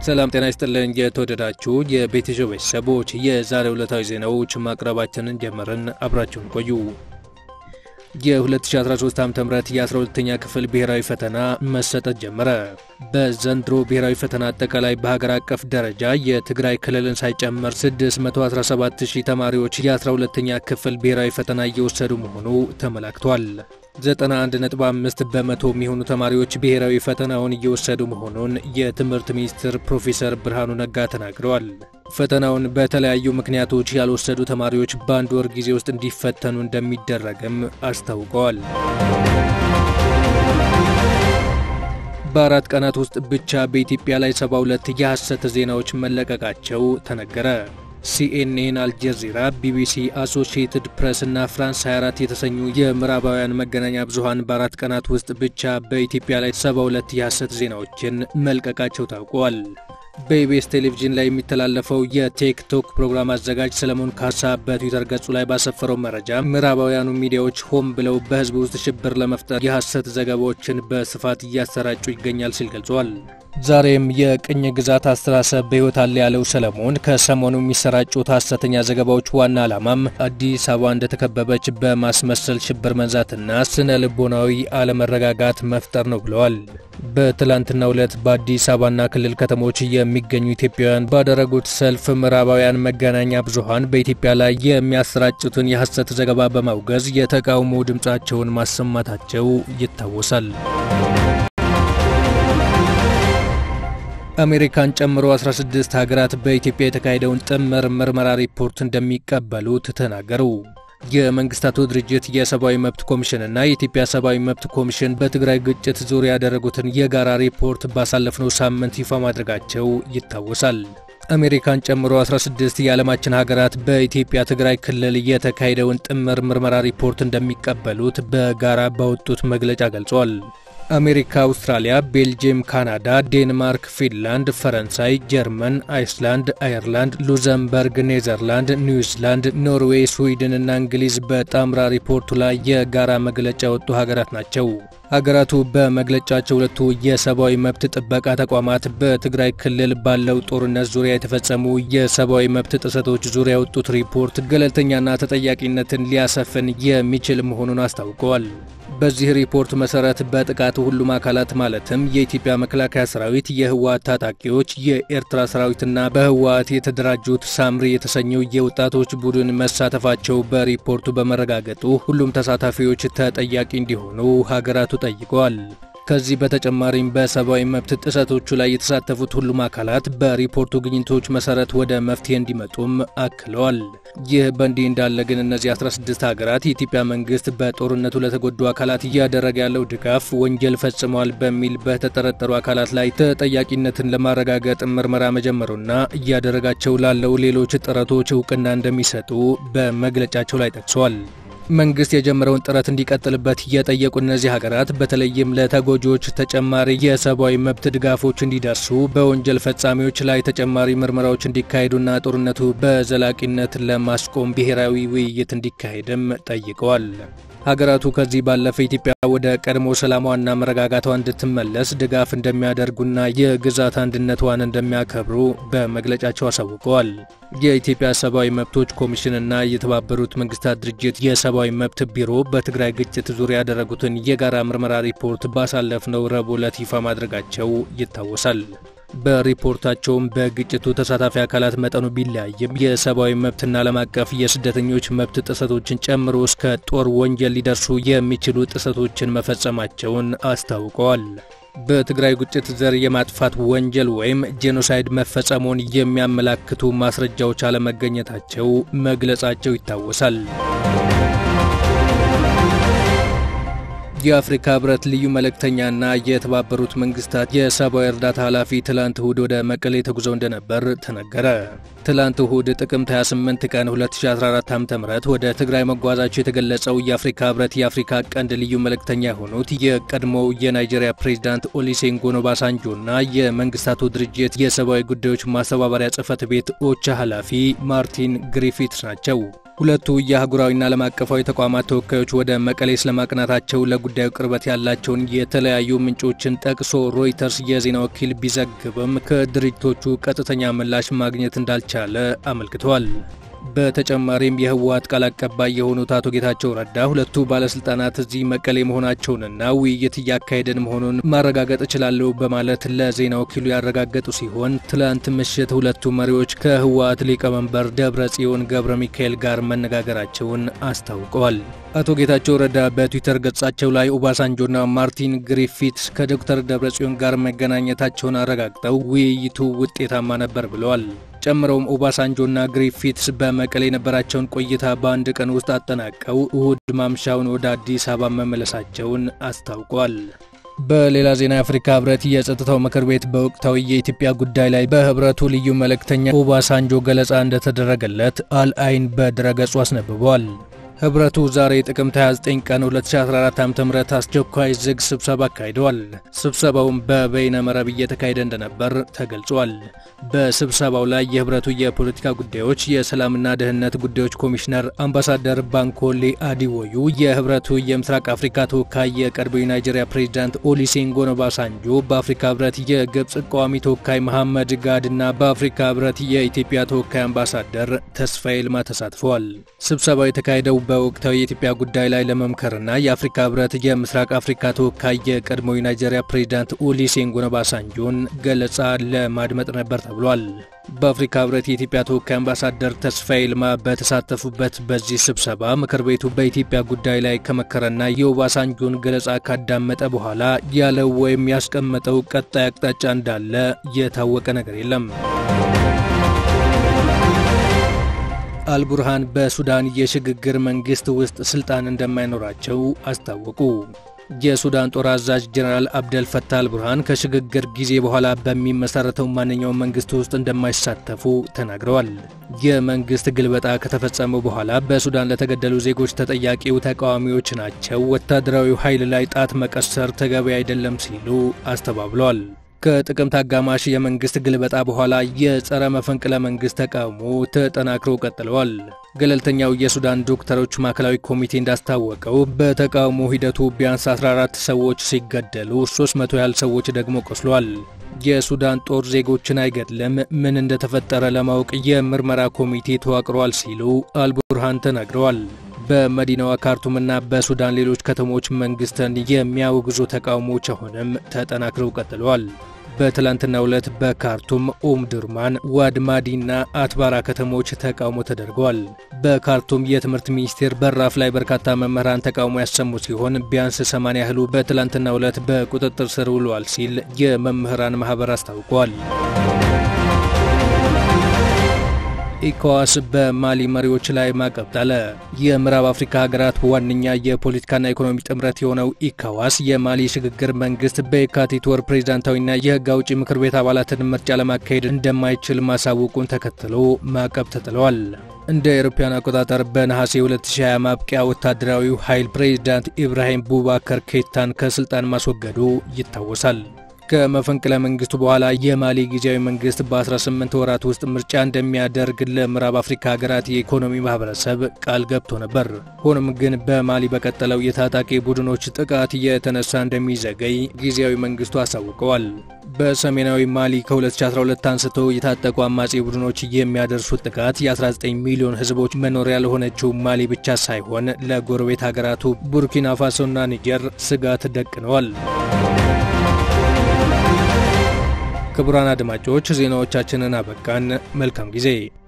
ሰላም ጤና ይስጥልን። የተወደዳችሁ የቤተሰብ ቤተሰቦች የዛሬ ዕለታዊ ዜናዎች ማቅረባችንን ጀመርን። አብራችሁን ቆዩ። የ2013 ዓ.ም የ12ኛ ክፍል ብሔራዊ ፈተና መሰጠት ጀመረ። በዘንድሮ ብሔራዊ ፈተና አጠቃላይ በሀገር አቀፍ ደረጃ የትግራይ ክልልን ሳይጨምር 617000 ተማሪዎች የ12ኛ ክፍል ብሔራዊ ፈተና እየወሰዱ መሆኑ ተመላክቷል። 91.5 በመቶ የሚሆኑ ተማሪዎች ብሔራዊ ፈተናውን እየወሰዱ መሆኑን የትምህርት ሚኒስትር ፕሮፌሰር ብርሃኑ ነጋ ተናግረዋል። ፈተናውን በተለያዩ ምክንያቶች ያልወሰዱ ተማሪዎች በአንድ ወር ጊዜ ውስጥ እንዲፈተኑ እንደሚደረግም አስታውቀዋል። በአራት ቀናት ውስጥ ብቻ በኢትዮጵያ ላይ 72 የሐሰት ዜናዎች መለቀቃቸው ተነገረ። ሲኤንኤን፣ አልጀዚራ፣ ቢቢሲ፣ አሶሺየትድ ፕሬስ እና ፍራንስ 24 የተሰኙ የምዕራባውያን መገናኛ ብዙኃን በአራት ቀናት ውስጥ ብቻ በኢትዮጵያ ላይ 72 የሐሰት ዜናዎችን መልቀቃቸው ታውቋል። በኢቢኤስ ቴሌቪዥን ላይ የሚተላለፈው የቲክቶክ ፕሮግራም አዘጋጅ ሰለሞን ካሳ በትዊተር ገጹ ላይ ባሰፈረው መረጃ ምዕራባውያኑ ሚዲያዎች ሆን ብለው በሕዝብ ውስጥ ሽብር ለመፍጠር የሐሰት ዘገባዎችን በስፋት እያሰራጩ ይገኛል ሲል ገልጿል። ዛሬም የቅኝ ግዛት አስተሳሰብ በሕይወት አለ ያለው ሰለሞን ከሰሞኑ የሚሰራጩት ሐሰተኛ ዘገባዎች ዋና ዓላማም አዲስ አበባ እንደተከበበች በማስመሰል ሽብር መንዛትና ስነ ልቦናዊ አለመረጋጋት መፍጠር ነው ብለዋል። በትላንትናው ዕለት በአዲስ አበባና ክልል ከተሞች የሚገኙ ኢትዮጵያውያን ባደረጉት ሰልፍ ምዕራባውያን መገናኛ ብዙኃን በኢትዮጵያ ላይ የሚያሰራጩትን የሐሰት ዘገባ በማውገዝ የተቃውሞ ድምፃቸውን ማሰማታቸው ይታወሳል። አሜሪካን ጨምሮ 16 ሀገራት በኢትዮጵያ የተካሄደውን ጥምር ምርመራ ሪፖርት እንደሚቀበሉት ተናገሩ። የመንግስታቱ ድርጅት የሰብአዊ መብት ኮሚሽንና የኢትዮጵያ ሰብአዊ መብት ኮሚሽን በትግራይ ግጭት ዙሪያ ያደረጉትን የጋራ ሪፖርት ባሳለፍነው ሳምንት ይፋ ማድረጋቸው ይታወሳል። አሜሪካን ጨምሮ 16 የዓለማችን ሀገራት በኢትዮጵያ ትግራይ ክልል የተካሄደውን ጥምር ምርመራ ሪፖርት እንደሚቀበሉት በጋራ ባወጡት መግለጫ ገልጿል። አሜሪካ፣ አውስትራሊያ፣ ቤልጅየም፣ ካናዳ፣ ዴንማርክ፣ ፊንላንድ፣ ፈረንሳይ፣ ጀርመን፣ አይስላንድ፣ አየርላንድ፣ ሉዘምበርግ፣ ኔዘርላንድ፣ ኒውዚላንድ፣ ኖርዌይ፣ ስዊድን እና እንግሊዝ በጣምራ ሪፖርቱ ላይ የጋራ መግለጫ የወጡ ሀገራት ናቸው። ሀገራቱ በመግለጫቸው ሁለቱ የሰብአዊ መብት ጥበቃ ተቋማት በትግራይ ክልል ባለው ጦርነት ዙሪያ የተፈጸሙ የሰብአዊ መብት ጥሰቶች ዙሪያ ያወጡት ሪፖርት ገለልተኛና ተጠያቂነትን ሊያሰፍን የሚችል መሆኑን አስታውቀዋል። በዚህ ሪፖርት መሰረት በጥቃቱ ሁሉም አካላት ማለትም የኢትዮጵያ መከላከያ ሰራዊት፣ የህወሓት ታጣቂዎች፣ የኤርትራ ሰራዊትና በህወሓት የተደራጁት ሳምሪ የተሰኘው የወጣቶች ቡድን መሳተፋቸው በሪፖርቱ በመረጋገጡ ሁሉም ተሳታፊዎች ተጠያቂ እንዲሆኑ ሀገራቱ ጠይቀዋል። ከዚህ በተጨማሪም በሰብአዊ መብት ጥሰቶቹ ላይ የተሳተፉት ሁሉም አካላት በሪፖርቱ ግኝቶች መሰረት ወደ መፍትሄ እንዲመጡም አክለዋል። ይህ በእንዲህ እንዳለ ግን እነዚህ 16 ሀገራት የኢትዮጵያ መንግስት በጦርነቱ ለተጎዱ አካላት እያደረገ ያለው ድጋፍ ወንጀል ፈጽመዋል በሚል በተጠረጠሩ አካላት ላይ ተጠያቂነትን ለማረጋገጥ ምርመራ መጀመሩና እያደረጋቸው ላለው ሌሎች ጥረቶች እውቅና እንደሚሰጡ በመግለጫቸው ላይ ጠቅሷል። መንግስት የጀመረውን ጥረት እንዲቀጥልበት የጠየቁ እነዚህ ሀገራት በተለይም ለተጎጂዎች ተጨማሪ የሰብአዊ መብት ድጋፎች እንዲደርሱ በወንጀል ፈጻሚዎች ላይ ተጨማሪ ምርመራዎች እንዲካሄዱና ጦርነቱ በዘላቂነት ለማስቆም ብሔራዊ ውይይት እንዲካሄድም ጠይቀዋል። ሀገራቱ ከዚህ ባለፈ ኢትዮጵያ ወደ ቀድሞ ሰላሟና መረጋጋቷ እንድትመለስ ድጋፍ እንደሚያደርጉና የግዛት አንድነቷን እንደሚያከብሩ በመግለጫቸው አሳውቀዋል። የኢትዮጵያ ሰብአዊ መብቶች ኮሚሽንና የተባበሩት መንግስታት ድርጅት የሰብአዊ መብት ቢሮ በትግራይ ግጭት ዙሪያ ያደረጉትን የጋራ ምርመራ ሪፖርት ባሳለፍነው ረቡዕ ዕለት ይፋ ማድረጋቸው ይታወሳል። በሪፖርታቸውም በግጭቱ ተሳታፊ አካላት መጠኑ ቢለያይም የሰብአዊ መብትና ዓለም አቀፍ የስደተኞች መብት ጥሰቶችን ጨምሮ እስከ ጦር ወንጀል ሊደርሱ የሚችሉ ጥሰቶችን መፈጸማቸውን አስታውቀዋል። በትግራይ ግጭት ዘር የማጥፋት ወንጀል ወይም ጄኖሳይድ መፈጸሙን የሚያመላክቱ ማስረጃዎች አለመገኘታቸው መግለጻቸው ይታወሳል። የአፍሪካ ህብረት ልዩ መልእክተኛና የተባበሩት መንግስታት የሰብአዊ እርዳታ ኃላፊ ትላንት እሁድ ወደ መቀሌ ተጉዘው እንደነበር ተነገረ። ትላንት እሁድ ጥቅምት 28 ቀን 2014 ዓ.ም ወደ ትግራይ መጓዛቸው የተገለጸው የአፍሪካ ህብረት የአፍሪካ ቀንድ ልዩ መልእክተኛ የሆኑት የቀድሞው የናይጄሪያ ፕሬዚዳንት ኦሉሴጉን ኦባሳንጆና የመንግስታቱ ድርጅት የሰብአዊ ጉዳዮች ማስተባበሪያ ጽህፈት ቤት ኦቻ ኃላፊ ማርቲን ግሪፊትስ ናቸው። ሁለቱ የአህጉራዊና ዓለም አቀፋዊ ተቋማት ተወካዮች ወደ መቀሌ ስለማቅናታቸው ለጉዳዩ ቅርበት ያላቸውን የተለያዩ ምንጮችን ጠቅሶ ሮይተርስ የዜና ወኪል ቢዘግብም ከድርጅቶቹ ቀጥተኛ ምላሽ ማግኘት እንዳልቻለ አመልክተዋል። በተጨማሪም የህወሓት ቃል አቀባይ የሆኑት አቶ ጌታቸው ረዳ ሁለቱ ባለስልጣናት እዚህ መቀሌ መሆናቸውንና ውይይት እያካሄደን መሆኑን ማረጋገጥ እችላለሁ በማለት ለዜና ወኪሉ ያረጋገጡ ሲሆን ትላንት ምሽት ሁለቱ መሪዎች ከህወሓት ሊቀመንበር ደብረ ጽዮን ገብረ ሚካኤል ጋር መነጋገራቸውን አስታውቀዋል። አቶ ጌታቸው ረዳ በትዊተር ገጻቸው ላይ ኦባሳንጆና ማርቲን ግሪፊትስ ከዶክተር ደብረጽዮን ጋር መገናኘታቸውን አረጋግጠው ውይይቱ ውጤታማ ነበር ብለዋል። ጨምረውም ኦባሳንጆና ግሪፊትስ በመቀሌ የነበራቸውን ቆይታ በአንድ ቀን ውስጥ አጠናቀው እሁድ ማምሻውን ወደ አዲስ አበባ መመለሳቸውን አስታውቋል። በሌላ ዜና የአፍሪካ ህብረት የጸጥታው ምክር ቤት በወቅታዊ የኢትዮጵያ ጉዳይ ላይ በህብረቱ ልዩ መልእክተኛ ኦባሳንጆ ገለጻ እንደተደረገለት አልአይን በድረገጹ አስነብቧል። ህብረቱ ዛሬ ጥቅምት 29 ቀን 2014 ዓ.ም አስቸኳይ ዝግ ስብሰባ አካሂደዋል። ስብሰባውም በበይነ መረብ እየተካሄደ እንደነበር ተገልጿል። በስብሰባው ላይ የህብረቱ የፖለቲካ ጉዳዮች የሰላምና ደህንነት ጉዳዮች ኮሚሽነር አምባሳደር ባንኮሌ አዲወዩ፣ የህብረቱ የምስራቅ አፍሪካ ተወካይ የቀድሞው የናይጄሪያ ፕሬዚዳንት ኦሉሴጉን ኦባሳንጆ፣ በአፍሪካ ህብረት የግብፅ ቋሚ ተወካይ መሐመድ ጋድ እና በአፍሪካ ህብረት የኢትዮጵያ ተወካይ አምባሳደር ተስፋዬ ልማ ተሳትፈዋል። ስብሰባው የተካሄደው በወቅታዊ የኢትዮጵያ ጉዳይ ላይ ለመምከርና የአፍሪካ ህብረት የምስራቅ አፍሪካ ተወካይ የቀድሞው የናይጄሪያ ፕሬዚዳንት ኦሉሴጉን ኦባሳንጆን ገለጻ ለማድመጥ ነበር ተብሏል። በአፍሪካ ህብረት የኢትዮጵያ ተወካይ አምባሳደር ተስፋዬ ልማ በተሳተፉበት በዚህ ስብሰባ ምክር ቤቱ በኢትዮጵያ ጉዳይ ላይ ከመከረና የኦባሳንጆን ገለጻ ካዳመጠ በኋላ ያለው ወይም ያስቀመጠው ቀጣይ አቅጣጫ እንዳለ የታወቀ ነገር የለም። አልቡርሃን በሱዳን የሽግግር መንግስት ውስጥ ስልጣን እንደማይኖራቸው አስታወቁ። የሱዳን ጦር አዛዥ ጀነራል አብደል ፈታህ አልቡርሃን ከሽግግር ጊዜ በኋላ በሚመሰረተው ማንኛውም መንግስት ውስጥ እንደማይሳተፉ ተናግረዋል። የመንግስት ግልበጣ ከተፈጸመው በኋላ በሱዳን ለተገደሉ ዜጎች ተጠያቂው ተቃዋሚዎች ናቸው፣ ወታደራዊ ኃይል ላይ ጣት መቀሰር ተገቢ አይደለም ሲሉ አስተባብለዋል። ከጥቅምት አጋማሽ የመንግስት ግልበጣ በኋላ የጸረ መፈንቅለ መንግስት ተቃውሞ ተጠናክረው ቀጥለዋል። ገለልተኛው የሱዳን ዶክተሮች ማዕከላዊ ኮሚቴ እንዳስታወቀው በተቃውሞ ሂደቱ ቢያንስ 14 ሰዎች ሲገደሉ 300 ያህል ሰዎች ደግሞ ቆስሏል። የሱዳን ጦር ዜጎችን አይገድልም፣ ምን እንደተፈጠረ ለማወቅ የምርመራ ኮሚቴ ተዋቅሯል ሲሉ አልቡርሃን ተናግረዋል። በመዲናዋ ካርቱምና በሱዳን ሌሎች ከተሞች መንግስትን የሚያወግዙ ተቃውሞዎች አሁንም ተጠናክረው ቀጥለዋል። በትላንትናው ዕለት በካርቱም ኦምዱርማን፣ ዋድማዲና አትባራ ከተሞች ተቃውሞ ተደርገዋል። በካርቱም የትምህርት ሚኒስቴር በራፍ ላይ በርካታ መምህራን ተቃውሞ ያሰሙ ሲሆን ቢያንስ 80 ያህሉ በትላንትናው ዕለት በቁጥጥር ስር ውለዋል ሲል የመምህራን ማህበር አስታውቋል። ኢኮዋስ በማሊ መሪዎች ላይ ማዕቀብ ጣለ። የምዕራብ አፍሪካ ሀገራት ዋነኛ የፖለቲካና ኢኮኖሚ ጥምረት የሆነው ኢኮዋስ የማሊ ሽግግር መንግስት በየካቲት ወር ፕሬዝዳንታዊና የህግ አውጪ ምክር ቤት አባላትን ምርጫ ለማካሄድ እንደማይችል ማሳወቁን ተከትሎ ማዕቀብ ተጥለዋል። እንደ አውሮፓውያን አቆጣጠር በነሐሴ 2020 ማብቂያ ወታደራዊው ኃይል ፕሬዝዳንት ኢብራሂም ቡባከር ኬታን ከስልጣን ማስወገዱ ይታወሳል። ከመፈንቅለ መንግስቱ በኋላ የማሊ ጊዜያዊ መንግስት በ18 ወራት ውስጥ ምርጫ እንደሚያደርግ ለምዕራብ አፍሪካ ሀገራት የኢኮኖሚ ማህበረሰብ ቃል ገብቶ ነበር። ሆኖም ግን በማሊ በቀጠለው የታጣቂ ቡድኖች ጥቃት የተነሳ እንደሚዘገይ ጊዜያዊ መንግስቱ አሳውቀዋል። በሰሜናዊ ማሊ ከ2012 አንስቶ የታጠቁ አማጺ ቡድኖች የሚያደርሱት ጥቃት የ19 ሚሊዮን ህዝቦች መኖሪያ ለሆነችው ማሊ ብቻ ሳይሆን ለጎረቤት ሀገራቱ ቡርኪና ፋሶና ኒጀር ስጋት ደቅነዋል። ክቡራን አድማጮች ዜናዎቻችንን አበቃን። መልካም ጊዜ